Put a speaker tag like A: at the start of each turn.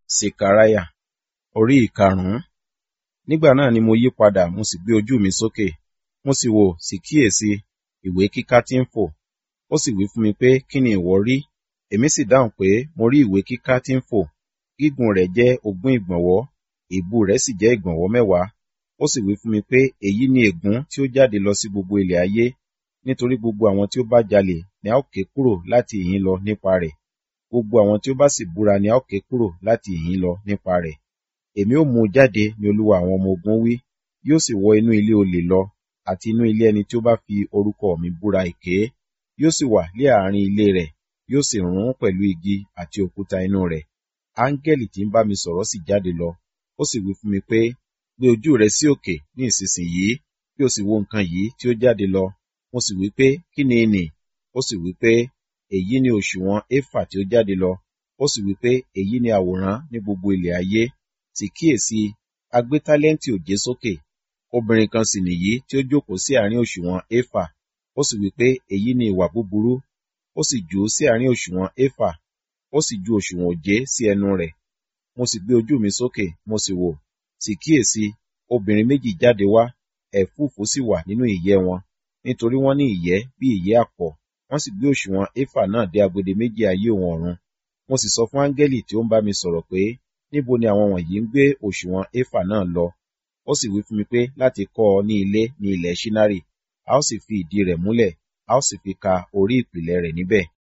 A: Sekariah orí ìkarùn-ún. Nígbà náà ni mo yí padà mo sì gbé ojú mi sókè, mo sì wò sì kíyèsí ìwé kíká tí ń fò. Ó sì wí fún mi pé, kí ni ìwọ rí? Èmi sì dáhùn pé, mo rí ìwé kíká tí ń fò. Gígùn rẹ̀ jẹ́ ogún ìgbọ̀nwọ́, ìbú rẹ̀ sì jẹ́ ìgbọ̀nwọ́ mẹ́wàá. Ó sì wí fún mi pé, èyí ni ègún tí ó jáde lọ sí gbogbo ilẹ̀ ayé, nítorí gbogbo àwọn tí ó bá jalè ni a ó ké kúrò láti ìhín lọ nípa rẹ̀. Gbogbo àwọn tí ó bá sì búra ni a ó ké kúrò láti ìhín lọ nípa rẹ̀. Èmi ó mú un jáde ní Olúwa àwọn ọmọ ogun wí, yóò sì wọ inú ilé olè lọ, àti inú ilé ẹni tí ó bá fi orúkọ mi búra èké. Yóò sì wà ní àárín ilé rẹ̀, yóò sì run pẹ̀lú igi àti òkúta inú rẹ̀. Áńgẹ́lì tí ń bá mi sọ̀rọ̀ sì jáde lọ. Ó sì wí fún mi pé, gbé ojú rẹ sí òkè ní ìsinsìnyí, kí o sì wo nǹkan yìí tí ó jáde lọ. Mo sì wí pé, kí ni nì? Ó sì wí pé, èyí ni òṣùwọ̀n éfà tí ó jáde lọ. Ó sì wí pé, èyí ni àwòrán ní gbogbo ilẹ̀ ayé. Sì kíyèsi, a gbé tálẹ́ǹtì òjé sókè. Obìnrin kan sì nìyí tí ó jókòó sí àárín òṣùwọ̀n éfà. Ó sì wí pé, èyí ni ìwà búburú. Ó sì jù ú sí àárín òṣùwọ̀n éfà. Ó sì ju òṣùwọ̀n òjé sí ẹnu rẹ̀. Mo sì gbé ojú mi sókè, mo sì wò. Sì kíyèsi, obìnrin méjì jáde wá, ẹ̀fúùfù sì wà nínú ìyẹ́ wọn, nítorí wọ́n ní ìyẹ́ bí ìyẹ́ àpọ̀. Wọ́n sì gbé òṣùwọ̀n éfà náà dé agbede méjì ayé òun ọ̀run. Mo sì sọ fún áńgẹ́lì tí ó ń bá mi sọ̀rọ̀ pé, níbo ni àwọn wọ̀nyí ń gbé òṣùwọ̀n éfà náà lọ? Ó sì wí fún mi pé láti kọ́ ọ ní ilé ní ilẹ̀ Ṣínárì, a ó sì fi ìdí rẹ̀ múlẹ̀, a ó sì fi ka orí ìpìlẹ̀ rẹ̀ níbẹ̀.